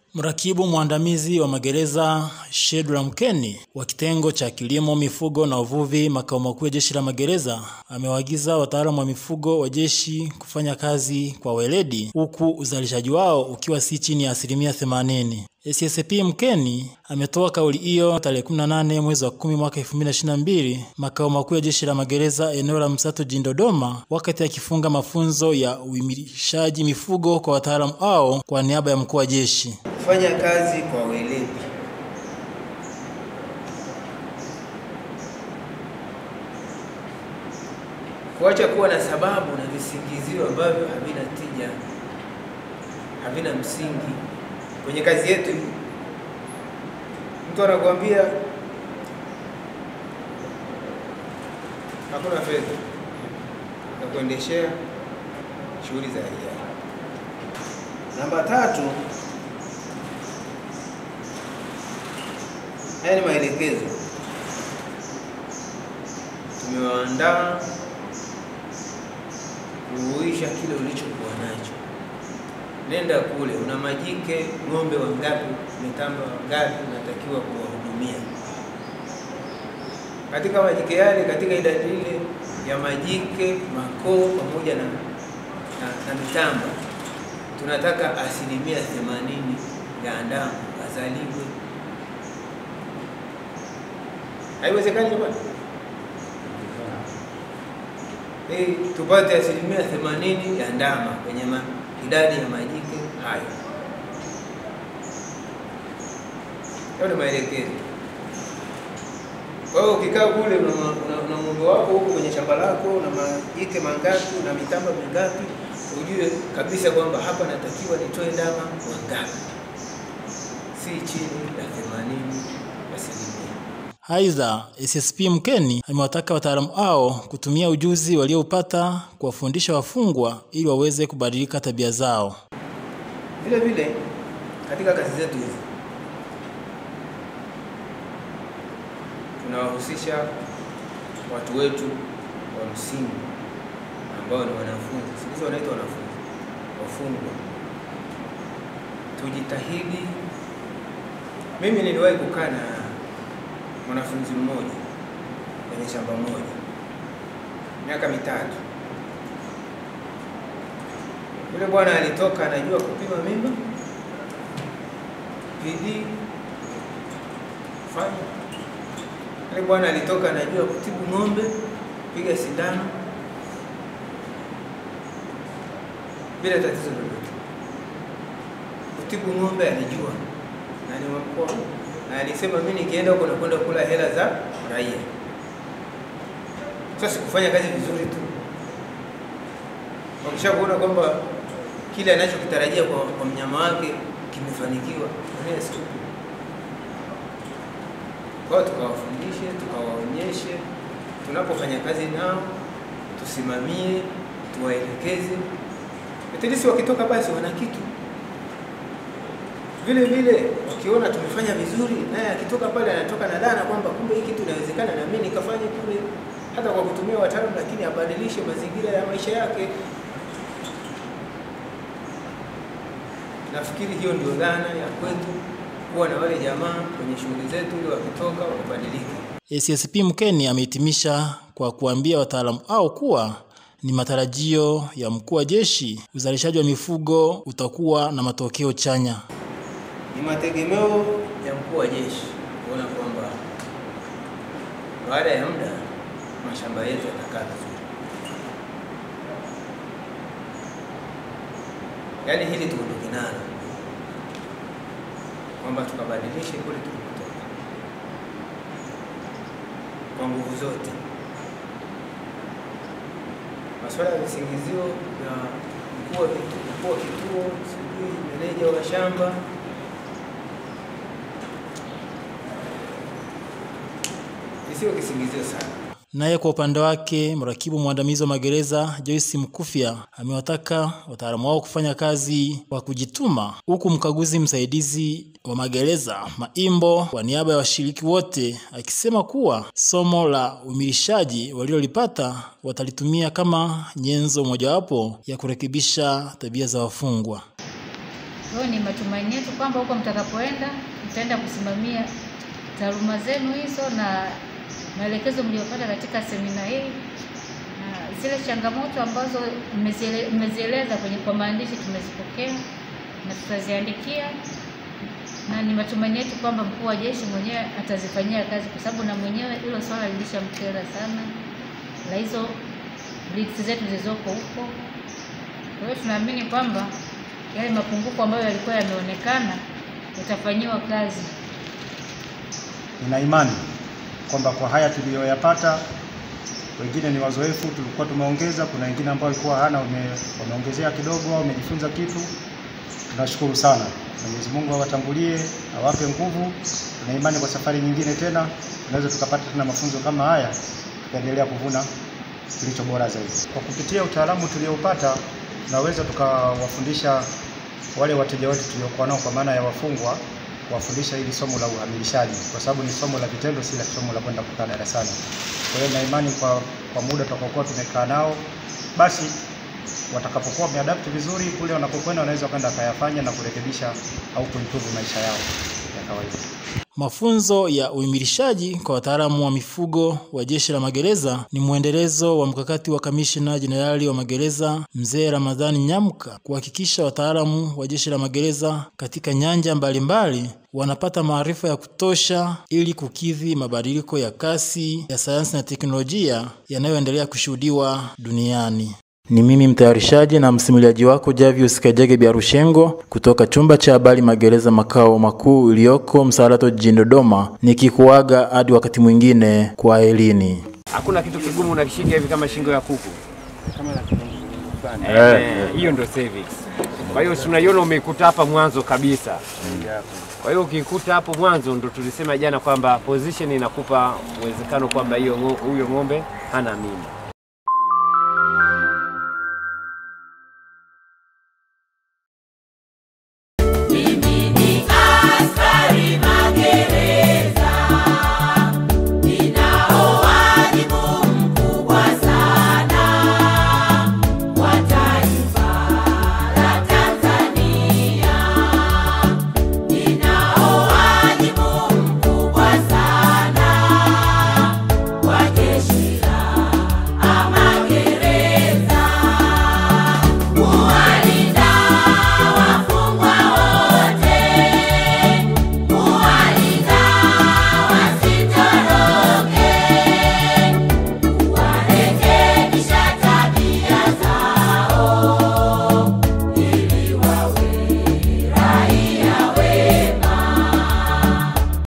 Mrakibu mwandamizi wa magereza Shedra Mkeni wa kitengo cha kilimo, mifugo na uvuvi makao makuu ya jeshi la magereza amewaagiza wataalamu wa mifugo wa jeshi kufanya kazi kwa weledi huku uzalishaji wao ukiwa si chini ya asilimia themanini. SSP Mkeni ametoa kauli hiyo tarehe 18 mwezi wa 10 mwaka 2022 makao makuu ya jeshi la magereza eneo la Msato jijini Dodoma, wakati akifunga mafunzo ya uimilishaji mifugo kwa wataalamu hao kwa niaba ya mkuu wa jeshi. Kufanya kazi kwa weledi. Kuacha kuwa na sababu na visingizio ambavyo havina tija, havina msingi kwenye kazi yetu. Mtu anakuambia hakuna fedha ya kuendeshea shughuli za hiari. Namba tatu, haya ni maelekezo tumewaandaa kuhuisha kile ulichokuwa nacho. Nenda kule, una majike ng'ombe wangapi, mitamba wangapi unatakiwa kuwahudumia katika majike yale, katika idadi ile ya majike, makoo pamoja na, na, na mitamba, tunataka asilimia themanini ya ndamu azaliwe. Haiwezekani jamani? Eh, tupate asilimia themanini ya ndama kwenye ma, idadi ya majike hayo. Hayo ni maelekezo. Kwa hiyo ukikaa kule una, una, una ng'ombe wako huko kwenye shamba lako na majike mangapi na mitamba mingapi, ujue kabisa kwamba hapa natakiwa nitoe ndama wangapi, si chini ya themanini asilimia. Aidha, SSP Mkeni amewataka wataalamu hao kutumia ujuzi walioupata kuwafundisha wafungwa ili waweze kubadilika tabia zao. Vile vile katika kazi zetu hizi tunawahusisha watu wetu wa msingi ambao ni wanafunzi, siku hizi wanaitwa wanafunzi, wafungwa. Tujitahidi. Mimi niliwahi kukaa na mwanafunzi mmoja kwenye shamba moja miaka mitatu. Yule bwana alitoka anajua kupima mimba, PD fanya. Yule bwana alitoka anajua kutibu ng'ombe, piga sindano bila tatizo lolote. Kutibu ng'ombe alijua na ni mkoa na alisema mimi nikienda huko nakwenda kula hela za raia. Sasa sikufanya kazi vizuri tu, wakisha kuona kwamba kile anachokitarajia kwa, kwa mnyama wake kimefanikiwa, mwenyewe siku kwao, tukawafundishe tukawaonyeshe, tunapofanya kazi nao tusimamie, tuwaelekeze, etilisi wakitoka basi wana kitu vile vile wakiona tumefanya vizuri, naye akitoka pale anatoka na dhana kwamba kumbe hii kitu inawezekana na mimi nikafanye kule, hata kwa kutumia wataalamu, lakini abadilishe mazingira ya maisha yake. Nafikiri hiyo ndio dhana ya kwetu, kuwa na wale jamaa kwenye shughuli zetu, ili wakitoka wakabadilika. SSP Mkeni amehitimisha kwa kuambia wataalamu hao kuwa ni matarajio ya mkuu wa jeshi uzalishaji wa mifugo utakuwa na matokeo chanya. Ni mategemeo ya mkuu wa jeshi kuona kwamba baada ya muda mashamba yetu yatakaa vizuri. Yaani hili tuondoke nalo kwamba tukabadilishe kule tulikotoka kwa nguvu zote. Masuala ya visingizio ya mkuu wa kituo, sijui meneja wa shamba isiyo kisingizio sana. Naye kwa upande wake mrakibu mwandamizi wa magereza Joyce Mkufya amewataka wataalamu wao kufanya kazi kwa kujituma, huku mkaguzi msaidizi wa magereza Maimbo kwa niaba ya washiriki wote akisema kuwa somo la umilishaji walilolipata watalitumia kama nyenzo mojawapo ya kurekebisha tabia za wafungwa. Kwa hiyo ni matumaini yetu kwamba huko mtakapoenda mtaenda kusimamia taaluma zenu hizo na maelekezo mliyopata katika semina hii na zile changamoto ambazo mmeziele- mmezieleza kwenye kwa maandishi tumezipokea na tutaziandikia, na ni matumaini yetu kwamba mkuu wa jeshi mwenyewe atazifanyia kazi, kwa sababu na mwenyewe hilo swala lilishamkera sana la hizo blitz zetu zilizoko huko. Kwa hiyo tunaamini kwamba yale mapungufu ambayo yalikuwa yameonekana yatafanyiwa kazi. Nina imani kwamba kwa haya tuliyoyapata, wengine ni wazoefu, tulikuwa tumeongeza, kuna wengine ambao walikuwa hana wame, wameongezea kidogo au wamejifunza kitu. Tunashukuru sana. Mwenyezi Mungu awatangulie, awape nguvu. Tuna imani kwa safari nyingine tena tunaweza tukapata tena mafunzo kama haya, tukaendelea kuvuna kilicho bora zaidi. Kwa kupitia utaalamu tulioupata, tunaweza tukawafundisha wale wateja wetu tuliokuwa nao, kwa maana ya wafungwa, kuwafundisha hili somo la uhamilishaji, kwa sababu ni somo la vitendo, si la somo la kwenda kukaa darasani. Kwa hiyo na imani kwa, kwa muda tutakaokuwa tumekaa nao, basi watakapokuwa wameadapti vizuri kule wanapokwenda, wanaweza kwenda wakayafanya na kurekebisha au kuimprove maisha yao ya kawaida. Mafunzo ya uimilishaji kwa wataalamu wa mifugo wa Jeshi la Magereza ni mwendelezo wa mkakati wa Kamishna Jenerali wa Magereza Mzee Ramadhani Nyamka kuhakikisha wataalamu wa Jeshi la Magereza katika nyanja mbalimbali wanapata maarifa ya kutosha ili kukidhi mabadiliko ya kasi ya sayansi na teknolojia yanayoendelea kushuhudiwa duniani. Ni mimi mtayarishaji na msimuliaji wako Javius Kajege Biarushengo kutoka chumba cha habari Magereza makao makuu iliyoko Msalato jijini Dodoma, nikikuaga hadi wakati mwingine kwa elini. Hakuna kitu kigumu unakishika hivi kama shingo ya kuku. Eh, hiyo ndio cervix. Kwa hiyo si unaiona umeikuta hapa mwanzo kabisa. Kwa hiyo ukikuta hapo mwanzo ndo tulisema jana kwamba position inakupa uwezekano kwamba hiyo ngo- huyo ng'ombe hana mimba.